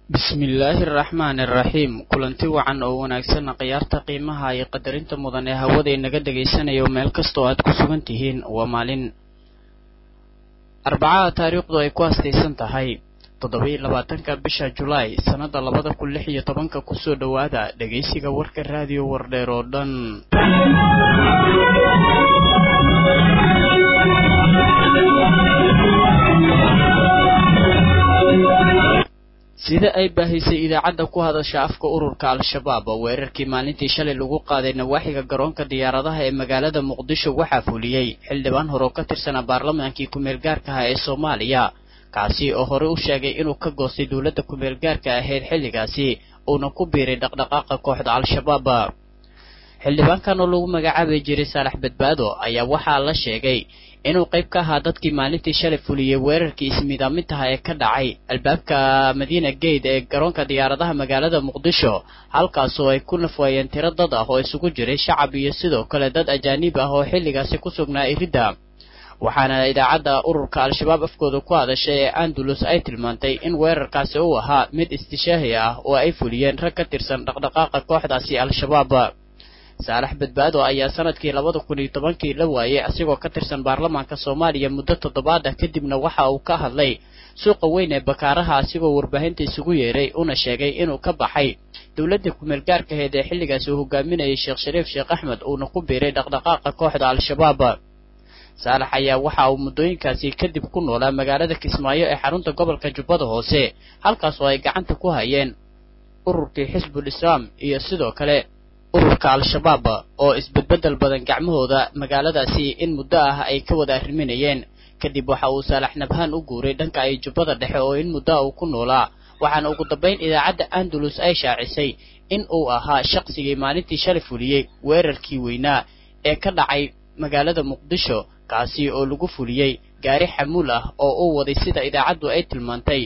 bismillaahi araxmaani araxiim kulanti wacan oo wanaagsan khiyaarta qiimaha iyo qadarinta mudan ee hawada inaga dhagaysanayo meel kastoo aad ku sugan tihiin waa maalin arbacaha taariikhdu ay ku astaysan tahay toddoba-iyo labaatanka bisha julaay sannada labada kun lix iyo tobanka kusoo dhowaada dhegaysiga warka raadiyo wardheer oo dhan sida ay baahisay idaacadda ku hadasha afka ururka al-shabaab weerarkii maalintii shalay lagu qaaday nawaaxiga garoonka diyaaradaha ee magaalada muqdisho waxaa fuliyey xildhibaan hore oo ka tirsanaa baarlamaankii ku-meel gaarka ah ee soomaaliya kaasi oo horey u sheegay inuu ka goostay dowladda ku-meel gaarka ahayd xilligaasi uuna ku biiray dhaqdhaqaaqa kooxda al-shabaab xildhibaankan oo lagu magacaabi jiray saalax badbaado ayaa waxaa la sheegay inuu qayb ka ahaa dadkii maalintii shalay fuliyey weerarkii ismiidaamintaha ee ka dhacay albaabka madiina gate ee garoonka diyaaradaha magaalada muqdisho halkaasoo ay ku nafwaayeen tiro dad ah oo isugu jiray shacab iyo sidoo kale dad ajaanib ah oo xilligaasi ku sugnaa iridda waxaana idaacadda ururka al-shabaab afkooda ku hadashay ee andalus ay tilmaantay in weerarkaasi uu ahaa mid istishaahi ah oo ay fuliyeen rag ka tirsan dhaqdhaqaaqa kooxdaasi al-shabaab saalax badbaado ayaa sanadkii labada kun iyo tobankii la waayey asigoo ka tirsan baarlamaanka soomaaliya muddo toddobaad ah kadibna waxa uu ka hadlay suuqa weyn ee bakaaraha asigoo warbaahinta isugu yeeray una sheegay inuu ka baxay dowladda kumeel gaarkaheed ee xilligaasi uu hogaaminayay sheekh shariif sheekh axmed uuna ku biiray dhaqdhaqaaqa kooxda al-shabaab saalax ayaa waxa uu muddooyinkaasi kadib ku noolaa magaalada kismaayo ee xarunta gobolka jubbada hoose halkaas oo ay gacanta ku hayeen ururkii xisbul islaam iyo sidoo kale ururka al-shabaab oo isbedbeddel badan gacmahooda magaaladaasi in muddo ah ay ka wada arriminayeen kadib waxa uu saalax nabhaan u guuray dhanka ay jubbada dhexe oo in muddo ah uu ku noolaa waxaana ugu dambayn idaacadda andalus ay shaacisay in uu ahaa shaqsigii maalintii shalay fuliyey weerarkii weynaa ee ka dhacay magaalada muqdisho kaasi oo lagu fuliyey gaari xamuul ah oo uu waday sida idaacaddu ay tilmaantay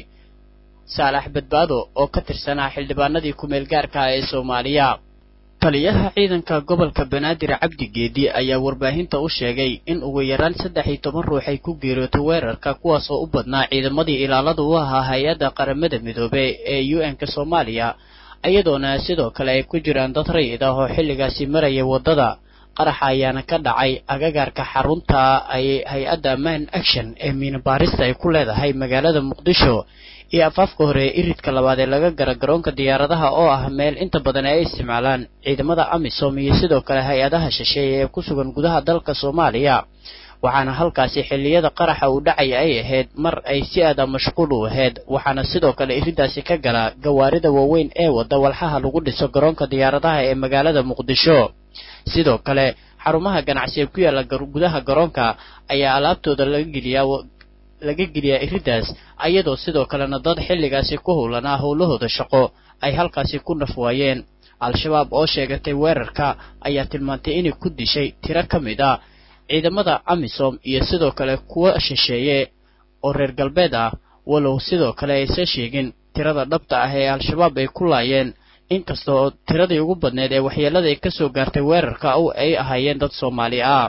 saalax badbaado oo ka tirsanaa xildhibaanadii ku-meel gaarkaah ee soomaaliya taliyaha ciidanka gobolka banaadir cabdi geedi ayaa warbaahinta u sheegay in ugu yaraan saddex iyo toban ruux ay ku geeriyootay weerarka kuwaas oo u badnaa ciidamadii ilaalada u ahaa hay-adda qaramada midoobey ee u n-ka soomaaliya iyadoona sidoo kale ay ku jiraan dad rayid ah oo xilligaasi maraya waddada qaraxa ayaana ka dhacay agagaarka xarunta ay hay-adda man action ee miinabaarista ay ku leedahay magaalada muqdisho iyo afaafka hore ee iridka labaad ee laga gara garoonka diyaaradaha oo ah meel inta badan ay isticmaalaan ciidamada amisom iyo sidoo kale hay-adaha shisheeye ee ku sugan gudaha dalka soomaaliya waxaana halkaasi xilliyada qaraxa uu dhacaya ay ahayd mar ay si aada mashquul u ahayd waxaana sidoo kale iriddaasi ka gala gawaarida waaweyn ee wadda walxaha lagu dhiso garoonka diyaaradaha ee magaalada muqdisho sidoo kale xarumaha ganacsi ee ku yaalla gudaha garoonka ayaa alaabtooda laga geliyaa laga geliyaa iriddaas ayadoo sidoo kalena dad xilligaasi ku howlanaa howlahooda shaqo ay halkaasi ku naf waayeen al-shabaab oo sheegatay weerarka ayaa tilmaantay inay ku dishay tiro ka mid ah ciidamada amisom iyo sidoo kale kuwa shisheeye oo reer galbeed ah walow sidoo kale aysan sheegin tirada dhabta ah ee al-shabaab ay ku laayeen inkastoo tiradii ugu badneed ee waxyeelada ay ka soo gaartay weerarka ay ahaayeen dad soomaali ah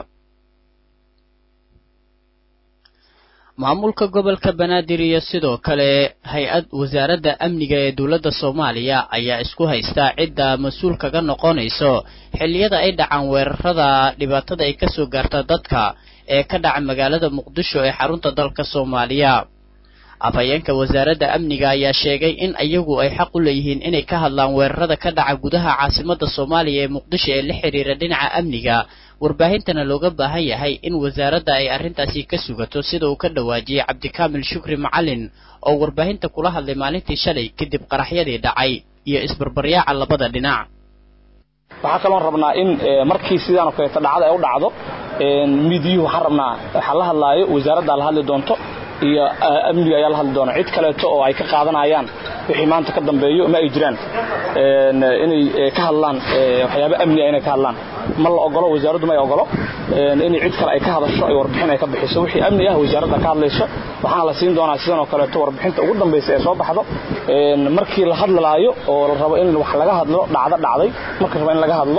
maamulka gobolka banaadir iyo sidoo kale hay-ad wasaaradda amniga ee dowladda soomaaliya ayaa isku haysta cidda mas-uul kaga noqonayso xilliyada ay dhacaan weerarada dhibaatada ay ka soo gaarta dadka ee ka dhaca magaalada muqdisho ee xarunta dalka soomaaliya afhayeenka wasaaradda amniga ayaa sheegay in iyagu ay xaq u leeyihiin inay ka hadlaan weerarada ka dhaca gudaha caasimadda soomaaliya ee muqdisho ee la xidhiira dhinaca amniga warbaahintana looga baahan yahay in wasaaradda ay arrintaasi ka sugato sida uu ka dhawaajiyey cabdikaamil shukri macalin oo warbaahinta kula hadlay maalintii shalay kadib qaraxyadii dhacay iyo isbarbaryaaca labada dhinac waxaa kaloon rabnaa in markii sidaan oo kaleeto dhacda ay u dhacdo miidiyuhu waxaan rabnaa waxaa la hadlaayo wasaaraddaa la hadli doonto iyo amniga ayaa la hadli doona cid kaleeto oo ay ka qaadanayaan wixii maanta ka dambeeyo ma ay jiraan inay ka hadlaan waxyaaba amniga inay ka hadlaan ma la ogolo wasaaraddu ma ay ogolo inay cid kale ay ka hadasho ay warbixin ay ka bixiso wixii amni ah wasaaradda ka hadlayso waxaana la siin doonaa sidan oo kaleeto warbixinta ugu dambaysa ee soo baxdo markii la hadlalaayo oo la rabo in wax laga hadlo dhacdo dhacday marka rabo in laga hadlo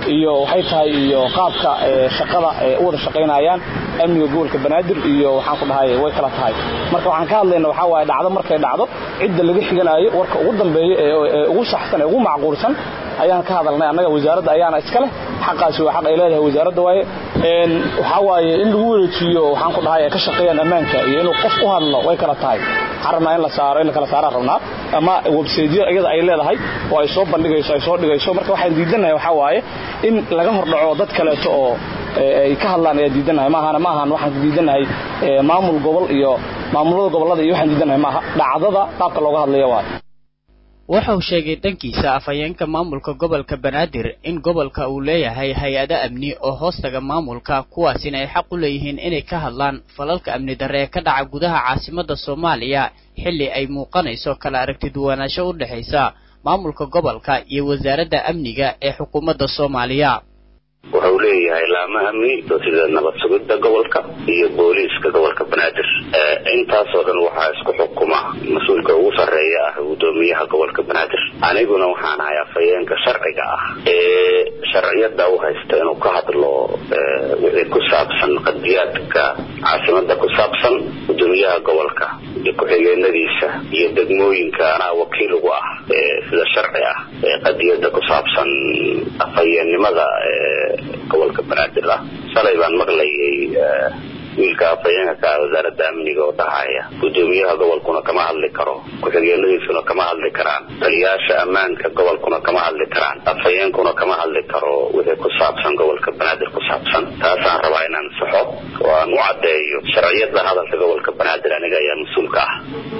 iyo waxay tahay iyo qaabka shaqada u wada shaqaynayaan amniga gobolka banaadir iyo waxaan ku dhahay way kala tahay marka waxaan ka hadlayna waxaa waaye dhacdo markay dhacdo cidda laga xiganayo warka ugu dambeeya ee ugu saxsan ee ugu macquulsan ayaan ka hadalnay annaga wasaaradda ayaana iska leh xaqaasi waa xaq ay leedahay wasaaradda waaye waxaa waaye in lagu wareejiyo waxaan ku dhahay ay ka shaqeeyaan ammaanka iyo inuu qof u hadlo way kala tahay waxaan rabnaa in la saaro in la kala saaraan rabnaa ama websaytyo iyada ay leedahay oo ay soo bandhigayso ay soo dhigayso marka waxaan diidanahay waxaa waaye in laga hordhaco dad kaleeto oo ay ka hadlaan ayaa diidanahay maahana maahan waxaan diidanahay maamul gobol iyo maamulada gobollada iyo waxaan diidanahay maaha dhacdada qaabka looga hadlaya waaye waxa uu sheegay dhankiisa afhayeenka maamulka gobolka banaadir in gobolka uu leeyahay hay-ado amni oo hoostaga maamulka kuwaasina ay xaq u leeyihiin inay ka hadlaan falalka amni darre ee ka dhaca gudaha caasimadda soomaaliya xilli ay muuqanayso kala aragtiduwanaansho u dhexaysa maamulka gobolka iyo wasaaradda amniga ee xukuumadda soomaaliya wuxuu leeyahay laamo amni sida nabad sugidda gobolka iyo booliiska gobolka banaadir intaasoo dhan waxaa isku xukuma mas-uulka ugu sarreeya ah guddoomiyaha gobolka banaadir aniguna waxaan ahay afhayeenka sharciga ah ee sharciyada u haysta inuu ka hadlo wixii ku saabsan qadiyaadka caasimada ku saabsan guddoomiyaha gobolka iyo ku-xigeenadiisa iyo degmooyinka anaa wakiil ugu ah sida sharci ah ee qadiyada ku saabsan afhayeennimada gobolka banaadir ah shalay baan maqlayay wiilka afhayeenka ka ah wasaaradda amniga oo dhahaya guddoomiyaha gobolkuna kama hadli karo ku-xigeenadiisuna kama hadli karaan taliyaasha ammaanka gobolkuna kama hadli karaan afhayeenkuna kama hadli karo wixii ku saabsan gobolka banaadir ku saabsan taasaan rabaa inaan saxo oo aan u caddeeyo sharciyada hadalka gobolka banaadir aniga ayaa mas-uulka ah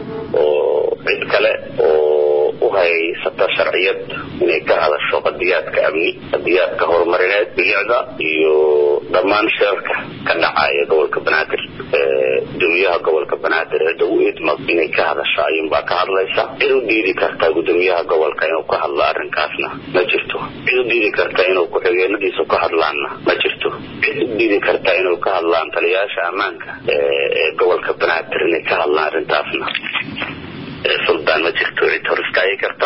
oo cid kale oo u haysata sharciyad inay ka hadasho qadiyaadka amni qadiyaadka horumarineed bilicda iyo dhammaan shirarka ka dhacaya gobolka banaadir gudoomiyaha gobolka banaadir cidda u idmad inay ka hadasho ayuunbaa ka hadlaysa cid u diidi karta gudoomiyaha gobolka inuu ka hadlo arrinkaasna ma jirto cid u diidi karta inuu ku-xigeenadiisu ka hadlaanna ma jirto cid u diidi karta inuu ka hadlaan taliyayaasha ammaanka ee gobolka banaadir inay ka hadlaan arrintaasna suldaan ma jirto cid hor istaagi karta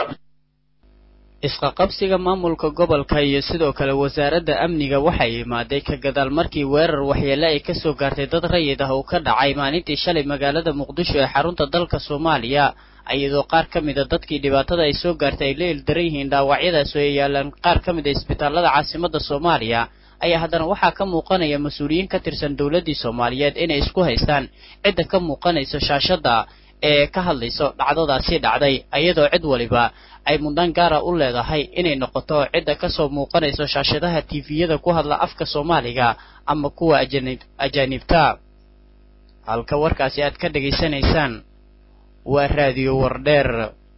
isqaqabsiga maamulka gobolka iyo sidoo kale wasaaradda amniga waxay imaaday ka gadaal markii weerar waxyeele ay kasoo gaartay dad rayid ah uu ka dhacay maalintii shalay magaalada muqdisho ee xarunta dalka soomaaliya iyadoo qaar ka mid a dadkii dhibaatada ay soo gaartay ay la ildaran yihiin dhaawacyadaas oo ay yaalaan qaar ka mid a isbitaalada caasimadda soomaaliya ayaa haddana waxaa ka muuqanaya mas-uuliyiin ka tirsan dowladdii soomaaliyeed inay isku haystaan cidda ka muuqanayso shaashadda ee ka hadlayso dhacdadaasi dhacday iyadoo cid waliba ay mudnaan gaara u leedahay inay noqoto cidda kasoo muuqanayso shaashadaha tifiyada ku hadla afka soomaaliga ama kuwa ajaanibta halka warkaasi aad ka dhegaysanaysaan waa raadiyo wardheer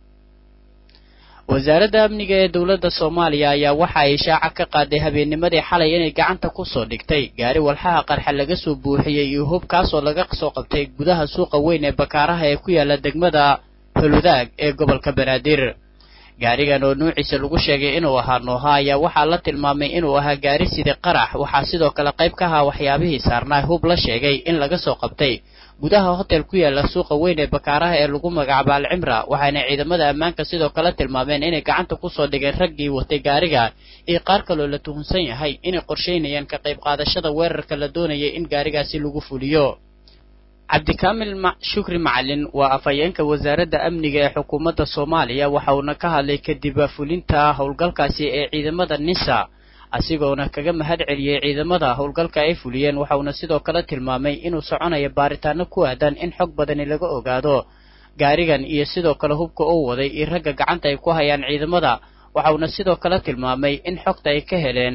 wasaaradda amniga ee dowladda soomaaliya ayaa waxa ay shaaca ka qaaday habeennimadii xalay inay gacanta kusoo dhigtay gaari walxaha qarxa laga soo buuxiyey iyo hub kaasoo laga soo qabtay gudaha suuqa weyn ee bakaaraha ee ku yaala degmada holudaag ee gobolka banaadir gaarigan oo nuuciisa lagu sheegay inuu ahaa nooha ayaa waxaa la tilmaamay inuu ahaa gaari sida qarax waxaa sidoo kale qayb ka ahaa waxyaabihii saarnaa hub la sheegay in laga soo qabtay gudaha hotel ku yaala suuqa weyn ee bakaaraha ee lagu magacaabo alcimra waxaana ciidamada ammaanka sidoo kale tilmaameen inay gacanta kusoo dhigeen raggii watay gaariga iyo qaar kaloo la tuhunsan yahay inay qorshaynayaan ka qayb qaadashada weerarka la doonayay in gaarigaasi lagu fuliyo cabdikaamil shukri macalin waa afhayeenka wasaaradda amniga ee xukuumadda soomaaliya waxa uuna ka hadlay kadib fulinta howlgalkaasi ee ciidamada nisa asigoona kaga mahad celiyey ciidamada howlgalka ay fuliyeen waxauna sidoo kale tilmaamay inuu soconayo baaritaano ku aadan in xog badani laga ogaado gaarigan iyo sidoo kale hubka uu waday iyo ragga gacanta ay ku hayaan ciidamada waxauna sidoo kale tilmaamay in xogta ay ka heleen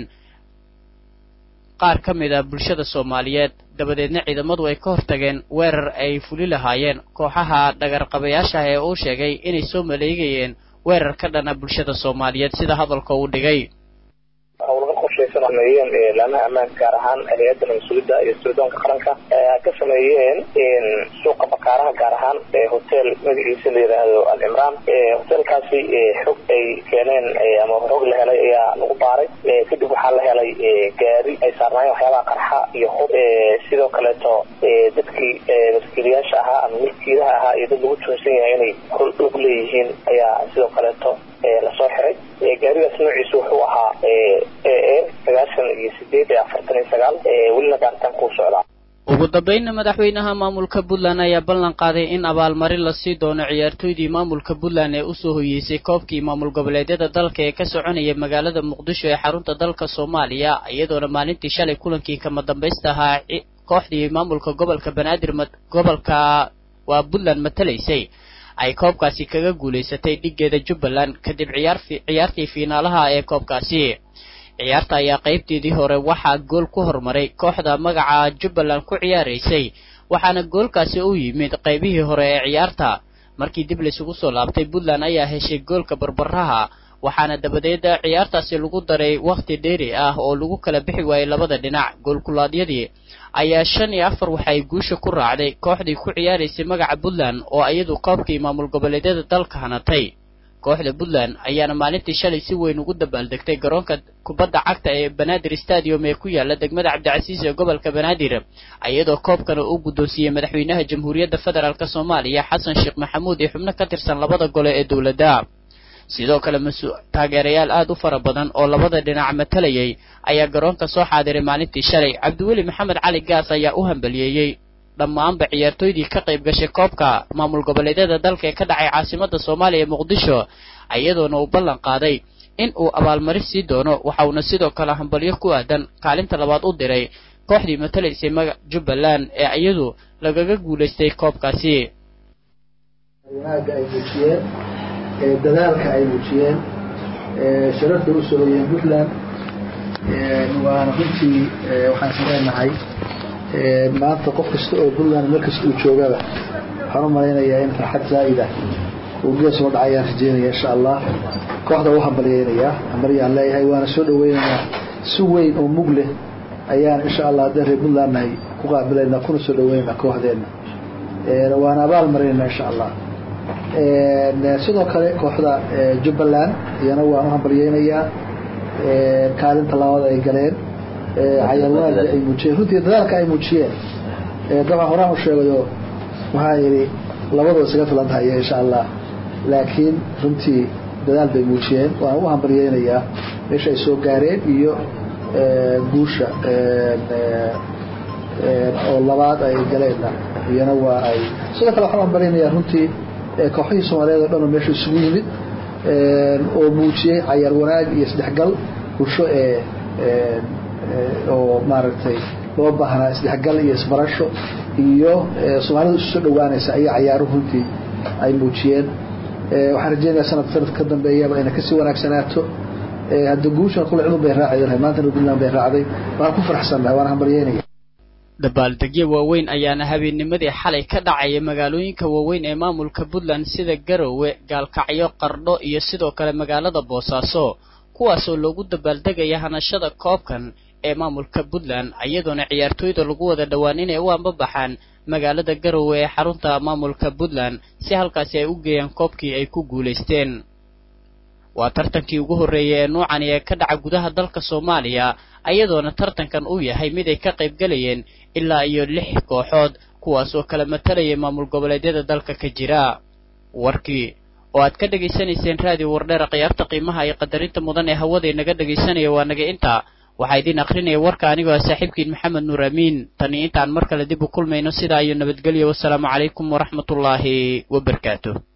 qaar ka mid a bulshada soomaaliyeed dabadeedna ciidamadu ay ka hortageen weerar ay fuli lahaayeen kooxaha dhagarqabayaashaah ee uu sheegay inay soo maleegayeen weerar ka dhana bulshada soomaaliyeed sida hadalka uu dhigay howlgal qorshaysan sameeyeen laamaha ammaanka gaar ahaan hay-adda mas-uuliyadda iyo sirdoonka qaranka ka sameeyeen suuqa bakaaraha gaar ahaan hotel magaciisa la yidhaahdo al-cimraan hotelkaasi xog ay keeneen ama xog la helay ayaa lagu baaray kadib waxaa la helay gaari ay saarnaayeen waxyaabaha qarxa iyo hub sidoo kaleeto dadkii maskiiliyaasha ahaa ama milkiilaha ahaa iyo dad lagu tuhunsan yahay inay hol og leeyihiin ayaa sidoo kaleeto lasoo xiray gaarigaas noociisa wuxuu ahaa iyo sagaal welina baaritaan kuu socdaa ugu dambeynna madaxweynaha maamulka puntland ayaa ballan qaaday in abaalmarin la sii doono ciyaartooydii maamulka puntland ee usoo hoyeysay koobkii maamul goboleedyada dalka ee ka soconaya magaalada muqdisho ee xarunta dalka soomaaliya iyadoona maalintii shalay kulankii kama dambaysta ahaa kooxdii maamulka gobolka banaadir gobolka waa puntland matalaysay ay koobkaasi kaga guulaysatay dhigeeda jubbaland kadib ciyaartii fiinaalaha ee koobkaasi ciyaarta ayaa qaybteedii hore waxaa gool ku hormaray kooxda magaca jubbaland ku ciyaaraysay waxaana goolkaasi u yimid qaybihii hore ee ciyaarta markii dib laysugu soo laabtay puntland ayaa heshay goolka barbaraha waxaana dabadeed ciyaartaasi lagu daray wakhti dheeri ah oo lagu kala bixi waayey labada dhinac goolkulaadyadii ayaa shan iyo afar waxay guusha ku raacday kooxdii ku ciyaaraysay magaca puntland oo iyadu koobkii maamul goboleedyada dalka hanatay kooxda puntland ayaana maalintii shalay si weyn ugu dabaaldegtay garoonka kubadda cagta ee banaadir stadium ee ku yaala degmada cabdicasiis ee gobolka banaadir iyadoo koobkana uu guddoonsiiyey madaxweynaha jamhuuriyadda federaalk soomaaliya xasan sheekh maxamuud iyo xubno ka tirsan labada gole ee dowladda sidoo kale taageerayaal aad u fara badan oo labada dhinac matalayay ayaa garoonka soo xaadiray maalintii shalay cabdiweli maxamed cali gaas ayaa u hambaliyeeyey dhammaanba ciyaartooydii ka qayb gashay koobka maamul goboleedyada dalka ee ka dhacay caasimadda soomaaliya ee muqdisho iyadoona uu ballan qaaday in uu abaalmarin sii doono waxa uuna sidoo kale hambalyo ku aadan kaalinta labaad u diray kooxdii matalaysay maga jubbaland ee iyadu lagaga guulaystay koobkaasi wanaaga ay muujiyeen dadaalka ay muujiyeen sharafta u soo hoyeen puntland waana runtii waxaan samaynahay maanta qof kasta oo puntland meel kasta uu joogaba waxaan u malaynayaa in farxad zaa'ida uu gees soo dhacayaan rajeynaya insha allah kooxda u hambalyeynayaa hambalyaan leeyahay waana soo dhaweynaynaa si weyn oo mug leh ayaan insha allah haddeen reer puntland nahay ku qaabilaynaa kuna soo dhaweynaynaa kooxdeenna waana abaal marinaynaa insha allah sidoo kale kooxda jubbaland iyana waan u hambalyeynayaa kaalinta labaad ay galeen cayarwaaga ay muujiyeen runtii dadaalka ay muujiyeen dabcan horaan u sheegayo waxaa yidhi labadoo isaga filan tahay insha allah laakiin runtii dadaal bay muujiyeen waan u hambalyeynayaa meesha ay soo gaareen iyo guusha oo labaad ay galeenna iyana waa ay sidoo kale waxaan u hambalyeynayaa runtii kooxihii soomaaliyeed oo dhan oo meesha isugu yimid oo muujiyey cayaar wanaag iyo isdhexgal bulsho ee oo maaragtay loo baahnaa isdhexgal iyo isbarasho iyo soomaalida isu soo dhawaanaysa ayaa cayaaruhu runtii ay muujiyeen waxaan rajeynayaa sanad sanad ka dambeeyaba inay kasii wanaagsanaato hadda guushan kule cidun bay raacay maantana puntland bay raacday waan ku faraxsannahay waan hambalyeynaya dabaaldegyo waaweyn ayaana habeennimadii xalay ka dhacaya magaalooyinka waaweyn ee maamulka puntland sida garowe gaalkacyo qardho iyo sidoo kale magaalada boosaaso kuwaasoo loogu dabaaldegaya hanashada koobkan ee maamulka puntland iyadoona ciyaartooyda lagu wada dhowaan inay u ambabaxaan magaalada garowe ee xarunta maamulka puntland si halkaasi ay u geeyaan koobkii ay ku guulaysteen waa tartankii ugu horreeyay ee nuucani ee ka dhaca gudaha dalka soomaaliya iyadoona tartankan uu yahay mid ay ka qayb galayeen ilaa iyo lix kooxood kuwaas oo kala matalayay maamul goboleedyada dalka ka jira warkii oo aad ka dhegaysanayseen raadiyo wardheera khiyaarta qiimaha iyo qadarinta mudan ee hawada inaga dhegaysanaya waa naga intaa waxaa idiin akrinaya warka anigoo ah saaxiibkiin maxamed nuur amiin tani intaan mar kale dib u kulmayno sidaa iyo nabadgelyo wasalaamu calaykum waraxmatullaahi wabarakaatu